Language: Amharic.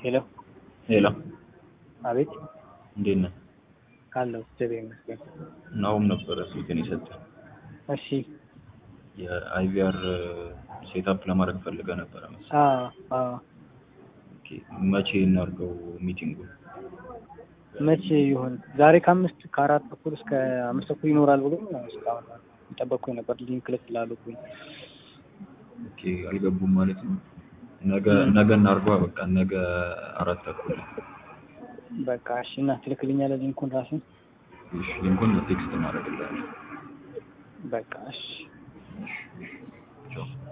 ሄሎ ሄሎ አቤት እንዴት ነህ? ካለው እግዚአብሔር ይመስገን። ናሁም ነበረ ስልክን የሰጠህ እሺ የአይቪአር ሴታፕ ለማድረግ ፈልገህ ነበረ መሰለኝ። አዎ አዎ ኦኬ፣ መቼ እናድርገው ሚቲንጉን? መቼ ይሁን? ዛሬ ከአምስት ከአራት ተኩል እስከ አምስት ተኩል ይኖራል ብሎ እስካሁን የጠበቅኩኝ ነበር። ሊንክ ልክ ስላሉብኝ ኦኬ፣ አልገቡም ማለት ነው። ነገ ነገ እናድርገዋ በቃ ነገ አራት ተኩል ላይ። በቃ እሺ። እና ትልክልኛለህ ሊንኩን ራስን? እሺ፣ ሊንኩን ቴክስት እናደርግልሃለን። በቃ እሺ። ቻው